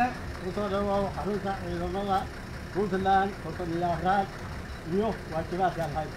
madaxweyne kusoo dhawow xarunta ciidamada puntland soddon iyo afraad iyo waajibaadka alhayd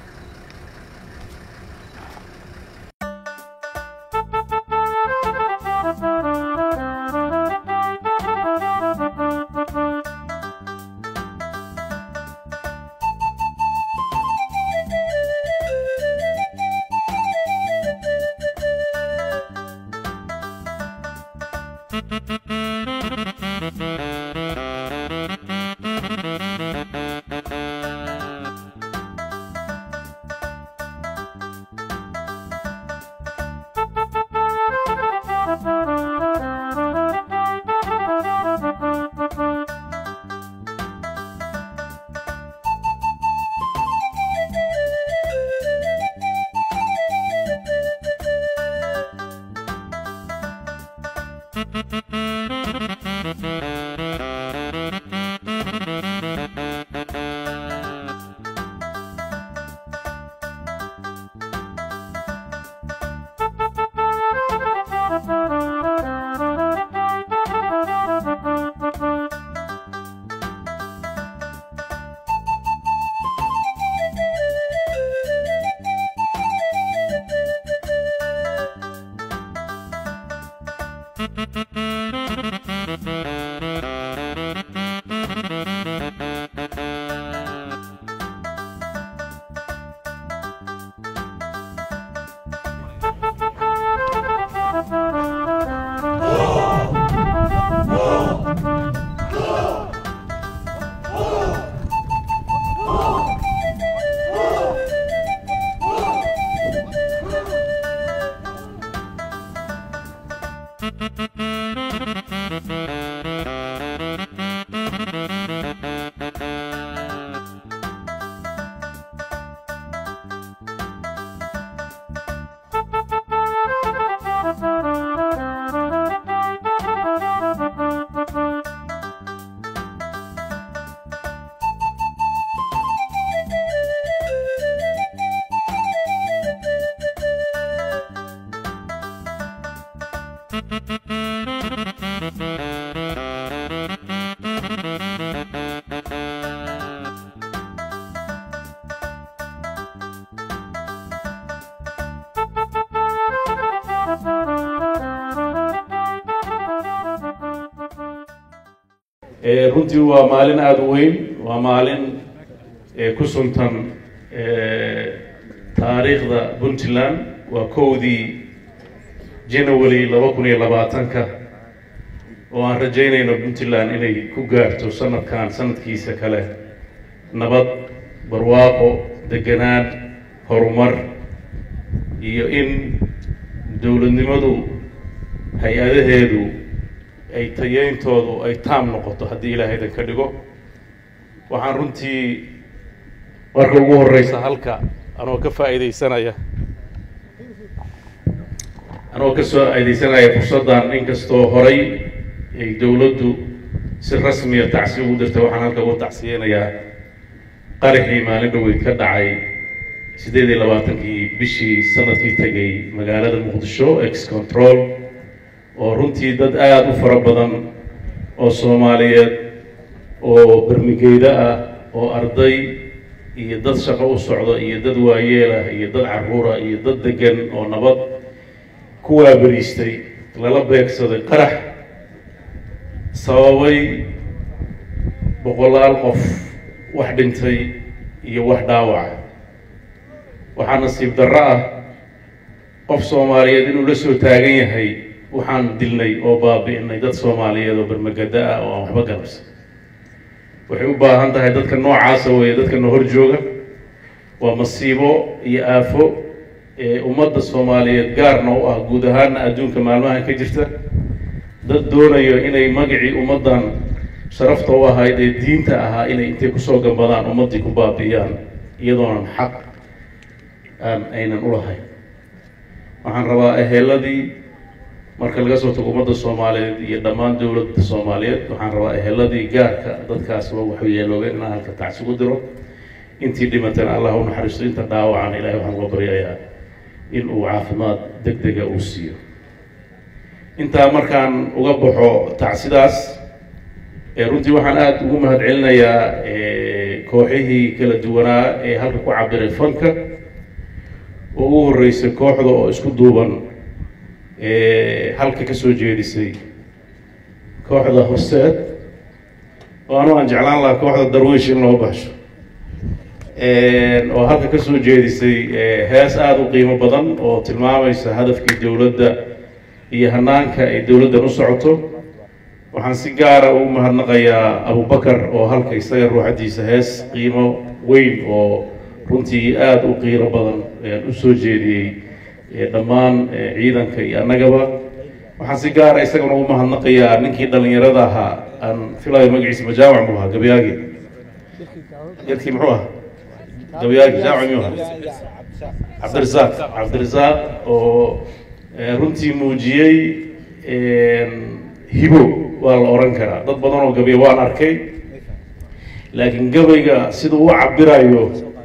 runtii waa maalin aada u weyn waa maalin ku suntan taariikhda puntland waa kowdii january laba kun iyo labaatanka oo aan rajaynayno puntland inay ku gaarto sanadkan sanadkiisa kale nabad barwaaqo deganaan horumar iyo in dowladnimadu hay-adaheedu ay tayeyntoodu ay taam noqoto haddii ilaahaydan ka dhigo waxaan runtii marka ugu horeysa halka anoo ka faa'iidaysanaya anoo ka soo aidaysanaya fursaddan inkastoo horay ay dowladdu si rasmiya tacsi ugu dirtay waxaan halka ugu tacsiyeynayaa qaraxii maalin dhaweyd ka dhacay siddeed iyo labaatankii bishii sanadkii tegay magaalada muqdisho ex control oo runtii dad aada u fara badan oo soomaaliyeed oo bermigeyda ah oo arday iyo dad shaqo u socda iyo dad waayeelah iyo dad carruura iyo dad degan oo nabad ku waaberiistay lala beegsaday qarax sababay boqolaal qof wax dhintay iyo wax dhaawac waxaa nasiib darro ah qof soomaaliyeed inuu la soo taagan yahay waxaan dilnay oo baabi'inay dad soomaaliyeed oo bermagada ah oo aan waxba galabsan waxay u baahan tahay dadka noocaasa weeye dadka na hor jooga waa masiibo iyo aafo ee ummadda soomaaliyeed gaarna u ah guud ahaana adduunka maalmahan ka jirta dad doonayo inay magacii ummaddan sharafta u ahayd ee diinta ahaa inay intay kusoo gambadaan ummaddii ku baabi'iyaan iyadoonan xaq aan aynan u lahayn waxaan rabaa eheeladii marka laga soo tago ummadda soomaaliyeed iyo dhammaan dowladda soomaaliyeed waxaan rabaa eheladii gaarka dadkaas loo waxyeelooga inaan halka tacsi u diro intii dhimatana allah u naxariisto inta dhaawacana ilahay waxaan uga baryayaa in uu caafimaad deg dega uu siiyo intaa markaan uga baxo tacsidaas runtii waxaan aada ugu mahad celinayaa kooxihii kala duwanaa ee halka ku cabiray fanka oo ugu horreysay kooxda oo isku duuban halka kasoo jeedisay kooxda horseed oo anu aan jeclaan lahaa kooxda darwiish in loo baxsho oo halka kasoo jeedisay hees aada u qiimo badan oo tilmaamaysa hadafkii dowladda iyo hanaanka ay dowladdan u socoto waxaan si gaara ugu mahadnaqayaa abubakar oo halka isaga ruuxaddiisa hees qiimo weyn oo runtii aada u qiiro badan usoo jeediyey dhammaan ciidanka iyo annagaba waxaan si gaara isagana ugu mahadnaqayaa ninkii dhalinyarada ahaa aan filayo magaciisa majaamac muu ahaa gabayaagi yarkii muxuu ahaa gabayaagi jaamac miyuu ahaa cabdirasaaq cabdirasaaq oo runtii muujiyey hibo waa la oran karaa dad badan oo gabya waan arkay laakiin gabayga siduu u cabirayo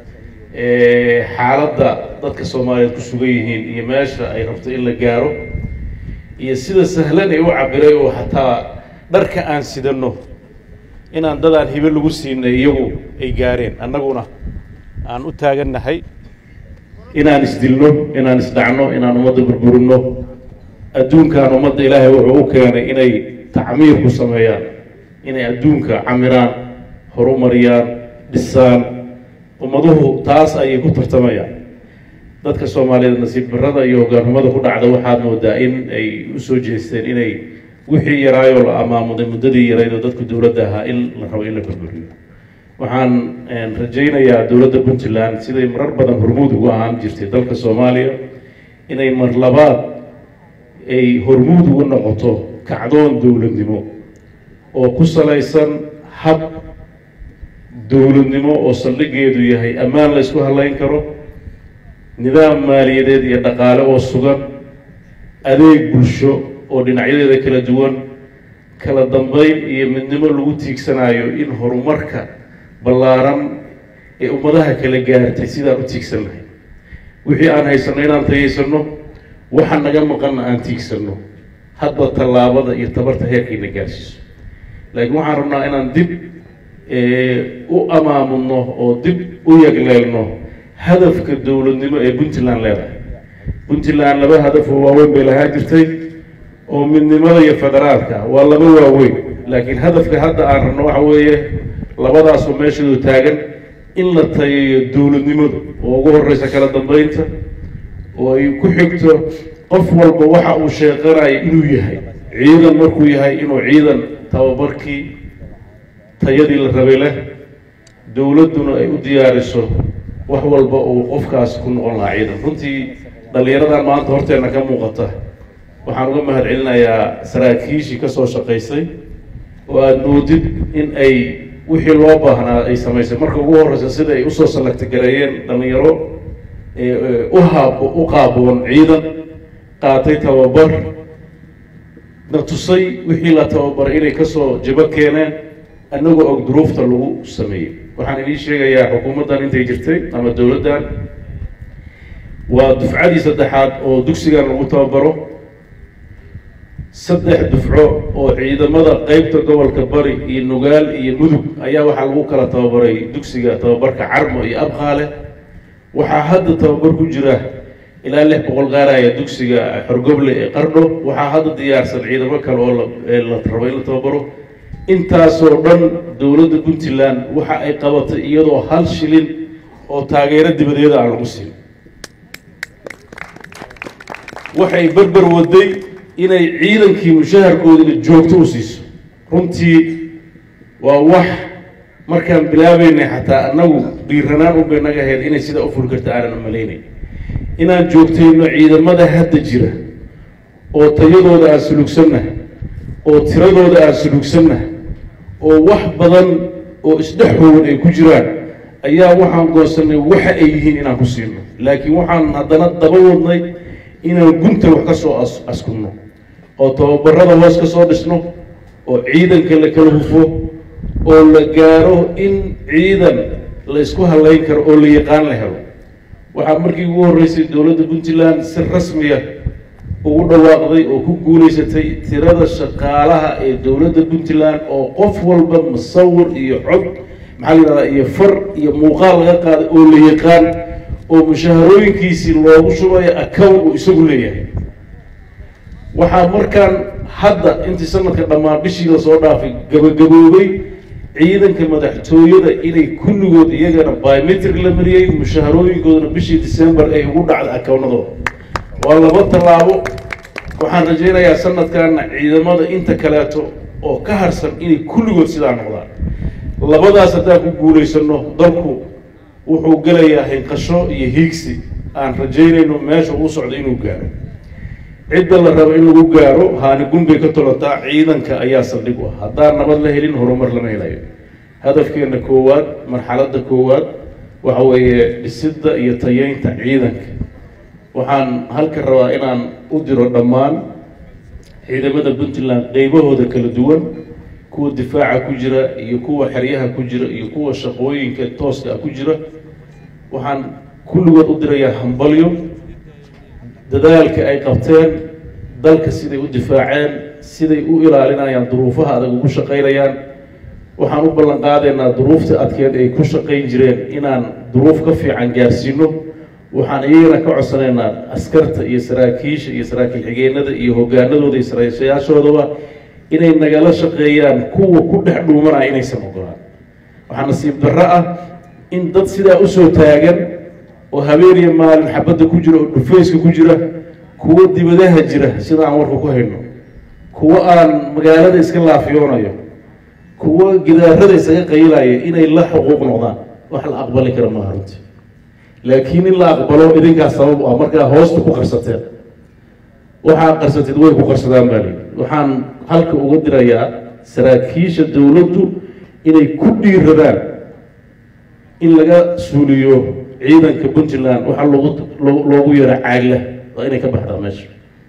xaaladda dadka soomaaliyeed ku sugan yihiin iyo meesha ay rabto in la gaaro iyo sida sahlan ay u cabiray oo xataa dharka aan sidano inaan dadaan hibe lagu siinay iyagu ay gaareen annaguna aan u taagannahay inaan isdilno inaan isdhacno inaan ummadda burburino adduunkan ummadda ilaahay wuxuu u keenay inay tacmiir ku sameeyaan inay adduunka camiraan horumariyaan dhisaan ummaduhu taas ayay ku tartamayaan dadka soomaaliyeed nasiib barada iyo hogaanimada ku dhacda waxaad moodaa in ay usoo jeesteen inay wixii yaraayoo la amaamuday muddadii yarayd oo dadku dowladda ahaa in la rabo in la burburiyo waxaan rajaynayaa dowladda puntland siday marar badan hormuud ugu ahaan jirtay dalka soomaaliya inay mar labaad ay hormuud ugu noqoto kacdoon dowladnimo oo ku salaysan hab dowladnimo oo saldhigeedu yahay ammaan la ysku halayn karo nidaam maaliyadeed iyo dhaqaale oo sugan adeeg bulsho oo dhinacyadeeda kala duwan kala dambeyn iyo midnimo lagu tiigsanayo in horumarka ballaaran ee ummadaha kala gaartay sidaan u tiigsan lahay wixii aan haysanno inaan tayaysano waxa naga maqanna aan tiigsanno hadba tallaabada iyo tabarta heerkayna gaarsiiso laakiin waxaan rabnaa inaan dib u amaamudno oo dib u yagleelno hadafka dowladnimo ee puntland leedahay puntland laba hadaf oo waaweyn bay lahaa jirtay oo midnimada iyo federaalka waa laba waaweyn laakiin hadafka hadda aan rabno waxa weeye labadaasoo meeshoodu taagan in la tayeeyo dowladnimadu oo ugu horeysa kala dambeynta oo ay ku xigto qof walba waxa uu sheeqanayo inuu yahay ciidan markuu yahay inuu ciidan tababarkii tayadii la rabay leh dowladduna ay u diyaariso wax walba uu qofkaas ku noqon lahaa ciidan runtii dhallinyaradan maanta horteenna ka muuqata waxaan uga mahad celinayaa saraakiishii ka soo shaqaysay oo aada moodid in ay wixii loo baahnaa ay samaysay marka ugu horreysa sida ay usoo salagtagareeyeen dhallinyaro u haab u qaaboon ciidan qaatay tababar na tusay wixii la tababaray inay kasoo jabo keeneen annagoo og duruufta lagu sameeyey waxaan idiin sheegayaa xukuumaddan intay jirtay ama dowladdan waa dufcadii saddexaad oo dugsigan lagu tababaro saddex dufco oo ciidamada qeybta gobolka bari iyo nugaal iyo mudug ayaa waxaa lagu kala tababaray dugsiga tababarka carmo iyo abqaale waxaa hadda tababar ku jira ilaa lix boqol gaaraya dugsiga xorgoble ee qardho waxaa hadda diyaarsan ciidamo kale oo la rabo in la tababaro intaasoo dhan dowladda puntland waxa ay qabatay iyadoo hal shilin oo taageero dibadeeda aan lagu siin waxay berber waday inay ciidankii mushaharkoodina joogto u siiso runtii waa wax markaan bilaabeynay xataa annagu dhiiranaan unbay naga ahayd inay sidaa u furi karta aanan umalaynay inaan joogtayno ciidamada hadda jira oo tayadooda aan sulugsannahay oo tiradooda aan sulugsannahay oo wax badan oo isdhex hoowan ay ku jiraan ayaa waxaan goonsanay waxa ay yihiin inaan ku siino laakiin waxaan haddana daba wadnay inaan gunta wax ka soo as askunno oo tababarada hoos ka soo dhisno oo ciidanka la kala hufo oo la gaaro in ciidan la isku halayn karo oo la yaqaan la helo waxaa markii ugu horreysay dowladda puntland si rasmiya ugu dhawaaqday oo ku guulaysatay tirada shaqaalaha ee dowladda puntland oo qof walba musawir iyo cod maxaa la yidhahdaa iyo far iyo muuqaal laga qaaday oo la yaqaan oo mushaharooyinkiisii loogu shubayo account uu isagu leeyahay waxaa markaan hadda intii sanadka dhammaan bishii lasoo dhaafay gabagaboobay ciidanka madaxtooyada inay kulligood iyagana biometric la mariyey mushaharooyinkoodana bishii december ay ugu dhacday accountadooda waa laba tallaabo waxaan rajaynayaa sanadkanna ciidamada inta kaleeto oo ka harsan inay kulligood sidaa noqdaan labadaas haddaan ku guulaysano dalku wuxuu gelayaa hinqasho iyo hiigsi aan rajaynayno meesha uu socdo inuu gaaro cidda la rabo in lagu gaaro haani gunbay ka tolotaa ciidanka ayaa saldhig u ah haddaan nabad la helin horumar lama helayo hadafkeena koowaad marxaladda koowaad waxa weeye dhisidda iyo tayeynta ciidanka waxaan halka rabaa inaan u diro dhammaan ciidamada puntland qeybahooda kala duwan kuwa difaaca ku jira iyo kuwa xeryaha ku jira iyo kuwa shaqooyinka tooska ah ku jira waxaan kulligood u dirayaa hambalyo dadaalka ay qabteen dalka siday u difaaceen siday u ilaalinayaan duruufaha adag ugu shaqaynayaan waxaan u ballan qaadaynaa duruufta adkeed ay ku shaqayn jireen inaan duruuf ka fiican gaarsiino waxaan iyagana ka codsanaynaa askarta iyo saraakiisha iyo saraakiil xigeenada iyo hogaanadooda iyo saraayaashoodaba inay nagala shaqeeyaan kuwa ku dhex dhuumanaya inaysan ogolaan waxaa nasiib darro ah in dad sidaa usoo taagan oo habeeniya maalin xabadda ku jira oo dhufayska ku jira kuwo dibadaha jira sida aan warka ku hayno kuwo aan magaalada iska laafiyoonayo kuwo gidaarada isaga qaylaya inay la xuquuq noqdaan wax la aqbali kara maaha runtii laakiin in la aqbalo idinkaas sabab u ah markaa hoosta ku qarsateen waxaa qarsatid way ku qarsadaan baa lii waxaan halka uga dirayaa saraakiisha dowladdu inay ku dhiiradaan in laga suuliyo ciidanka puntland waxaa loogu loogu yaro caagla waa inay ka baxdaa meesha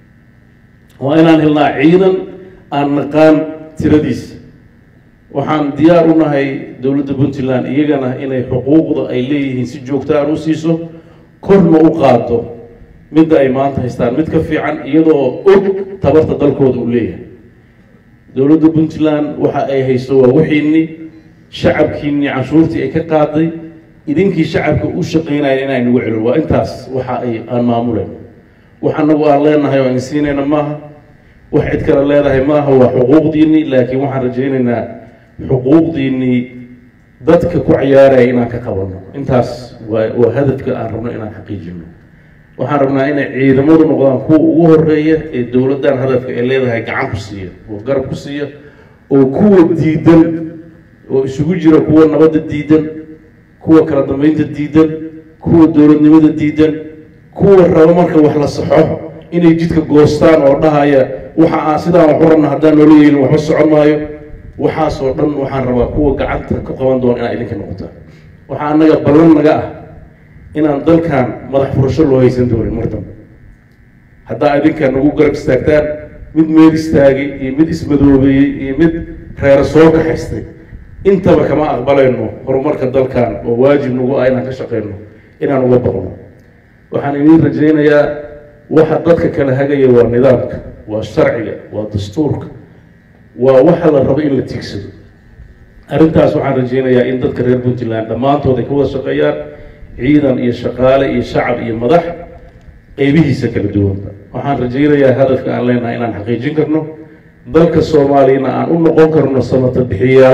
waa inaan helnaa ciidan aan naqaan tiradiisa waxaan diyaar u nahay dowladda puntland iyagana inay xuquuqda ay leeyihiin si joogta aan u siiso korna u qaado midda ay maanta haystaan mid ka fiican iyadoo og tabarta dalkooda uu leeyahay dowladda puntland waxa ay hayso waa wixiinii shacabkiinii canshuurtii ay ka qaaday idinkii shacabka u shaqaynaya inay nagu celin waa intaas waxa ay aan maamulen wax anagu aan leenahay oo aan siinayna maaha wax cid kale leedahay maaha waa xuquuqdiinii laakiin waxaan rajaynaynaa xuquuqdiinii dadka ku ciyaaraya inaan ka qabanno intaas waa waa hadafka aan rabno inaan xaqiijino waxaan rabnaa inay ciidamadu noqdaan kuwa ugu horeeya ee dowladdan hadafka ay leedahay gacan ku siiya oo garab ku siiya oo kuwa diidan oo isugu jira kuwa nabadda diidan kuwa kala dambeynta diidan kuwa dowladnimada diidan kuwa raba marka wax la saxo inay jidka goostaan oo dhahaya waxa aan sidaan waxu rabna haddaan noola yeelin waxba socon maayo waxaasoo dhan waxaan rabaa kuwa gacanta ka qaban doona inaa idinka noqotaan waxaa annaga ballan naga ah inaan dalkan madax furasho loo haysan doonin mar dambe haddaa idinka nagu garab istaagtaan mid meel istaagay iyo mid ismadoobeeyey iyo mid reero soo kaxaystay intaba kama aqbalayno horumarka dalkan oo waajib nagu ah inaan ka shaqeyno inaan uga baqno waxaan idiin rajaynayaa waxa dadka kala hagaya waa nidaamka waa sharciga waa dastuurka waa waxa la rabo in la tiigsado arrintaas waxaan rajaynayaa in dadka reer puntland dhammaantood ay ka wada shaqeeyaan ciidan iyo shaqaale iyo shacab iyo madax qeybihiisa kala duwanba waxaan rajaynayaa hadafka aan leenahay inaan xaqiijin karno dalka soomaaliyana aan u noqon karno samata bixiyaal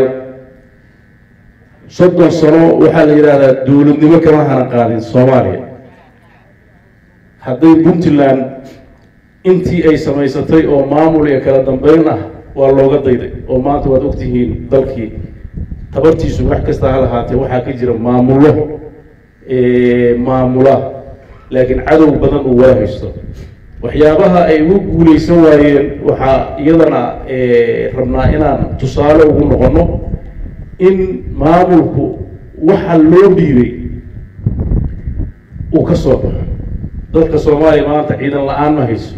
soddon sano waxaa la yidhaahdaa dowladnimo kama hana qaadin soomaaliya hadday puntland intii ay samaysatay oo maamul iyo kala dambeyn ah waa looga dayday oo maanta waad ogtihiin dalkii tabartiisu wax kasta ha lahaatee waxaa ka jira maamulo maamula laakiin cadow badan uu waa haysto waxyaabaha ay ugu guulaysan waayeen waxaa iyadana rabnaa inaan tusaale ugu noqono in maamulku waxa loo dhiibay uu ka soo baxo dadka soomaaliya maanta ciidan la-aan ma hayso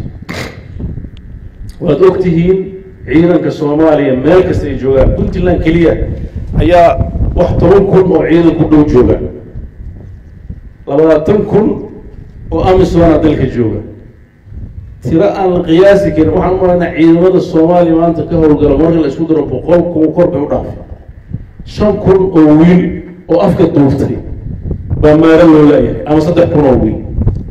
waad ogtihiin ciidanka soomaaliya meel kasta ay joogaan puntland keliya ayaa wax toban kun oo ciidan ku dhow jooga labaatan kun oo amisona dalka jooga tiro aan la qiyaasi karin waxaan u malaynaa ciidamada soomaaliya maanta ka howlgala marka la isku daro boqol kun kor bay u dhaafay shan kun oo wiil oo afka duuftay baa maaro loo laayahay ama saddex kun oo wiil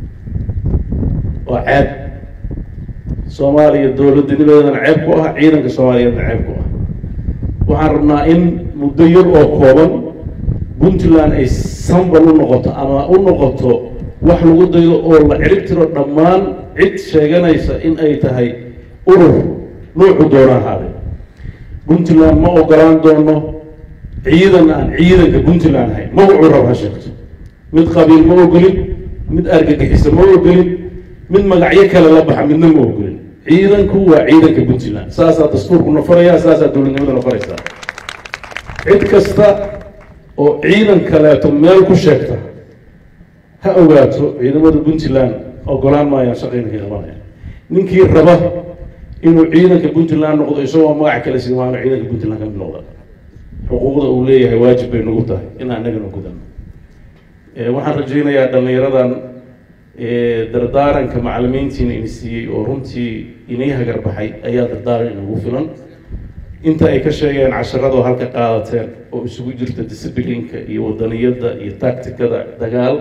waa ceeb soomaaliya dowladanimadeedana ceeb ku ah ciidanka soomaaliyeedna ceeb ku ah waxaan rabnaa in muddo yar oo kooban puntland ay sambal u noqoto ama u noqoto wax lagu daydo oo la cirib tiro dhammaan cid sheeganaysa in ay tahay urur nuucu doona ahaade puntland ma ogolaan doono ciidan aan ciidanka puntland ahayn magacuu rab ha sheegto mid qabiil ma ogolin mid argagixisa ma ogolin mid magacyo kale la baxa midna ma ogolin ciidanku waa ciidanka puntland saasaa dastuurku nafaraya saasaa dowladnimada nafaraysaa cid kasta oo ciidan kaleeto meel ku sheegta ha ogaato ciidamada puntland ogolaan maayaan shaqayna ka qabanaya ninkii raba inuu ciidanka puntland noqdo isagoo magac kale simaano ciidanka puntland ka mid noqda xuquuqda uu leeyahay waajib bay nagu tahay in annagana gudano waxaan rajaynayaa dhallinyaradan dardaaranka macalimiintiina ini siiyey oo runtii inay hagar baxay ayaa dardaaran inagu filan inta ay ka sheegeen casharadoo halka qaadateen oo isugu jirta disciplinka iyo wadaniyadda iyo tacticada dagaal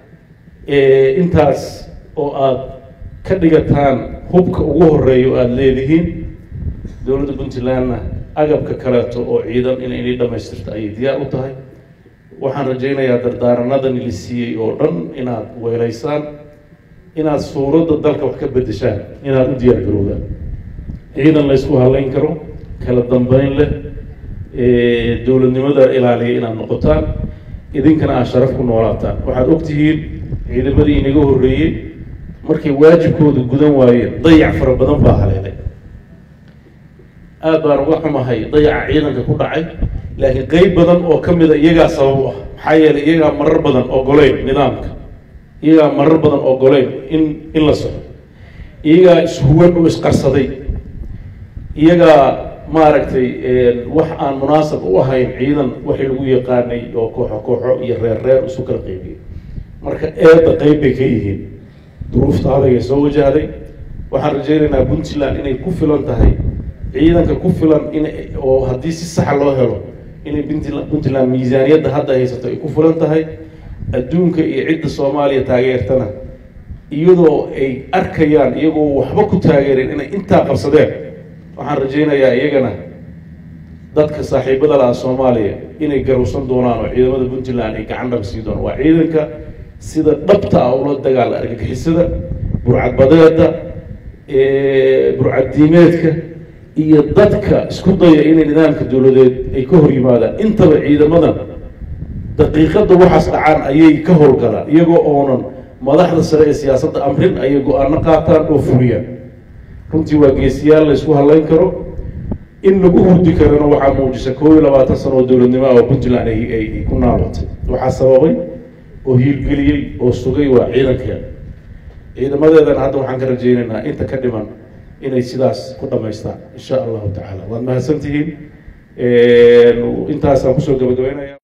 intaas oo aada ka dhigataan hubka ugu horeeya oo aada leedihiin dowladda puntlandna agabka kaleeto oo ciidan in inay dhamaystirto ayay diyaar u tahay waxaan rajaynayaa dardaaranadan la siiyey oo dhan inaad weelaysaan inaad suuradda dalka wax ka bedeshaan inaad u diyaar garowdaan ciidan la ysku halayn karo kala dambeyn leh dowladnimada ilaaliya inaad noqotaan idinkana aad sharaf ku noolaataan waxaad ogtihiin ciidamadii inaga horreeyey markay waajibkooda gudan waayeen dayac fara badan baa haleelay aada baan uga xumahay dayaca ciidanka ku dhacay laakiin qeyb badan oo ka mida iyagaa sabab u ah maxaa yeelay iyagaa marar badan ogoleyn nidaamka iyagaa marar badan ogoleyn in in la soco iyagaa ishuwan oo isqarsaday iyagaa maaragtay wax aan munaasab u ahayn ciidan waxay lagu yaqaanay oo kooxo kooxo iyo reer reer isu kala qeybiyey marka eedda qeyb bay ka yihiin duruufta adagay soo wajahday waxaan rajaynaynaa puntland inay ku filan tahay ciidanka ku filan in oo haddii si saxa loo helo inay puntland puntland miisaaniyadda hadda haysato ay ku filan tahay adduunka iyo cidda soomaaliya taageertana iyadoo ay arkayaan iyagoo waxba ku taageereen inay intaa qabsadeen waxaan rajaynayaa iyagana dadka saaxiibada laha soomaaliya inay garowsan doonaan oo ciidamada puntland ay gacan dhab sii doonaan waa ciidanka sida dhabta ah ula dagaala argagixisada burcadbadeeda burcaddiimeedka iyo dadka isku daya inay nidaamka dowladeed ay ka hor yimaadaan intaba ciidamadan daqiiqadda waxaas dhacaan ayay ka howlgalaan iyagoo oonan madaxda sare ee siyaasadda amrin ayay go-aano qaataan oo fuliyaan runtii waa geesiyaal la isku halayn karo in lagu hurdi karana waxaa muujisa koob iyo labaatan sano oo dowladnimo ah oo puntland ay ay ku naabatay waxaa sababay oo hiilgeliyey oo sugay waa ciidankeeda ciidamadeedana hadda waxaan ka rajaynaynaa inta ka dhiman inay sidaas ku dhamaystaan insha allahu tacaala waad mahadsantihiin intaasaan kusoo gabagabeynaya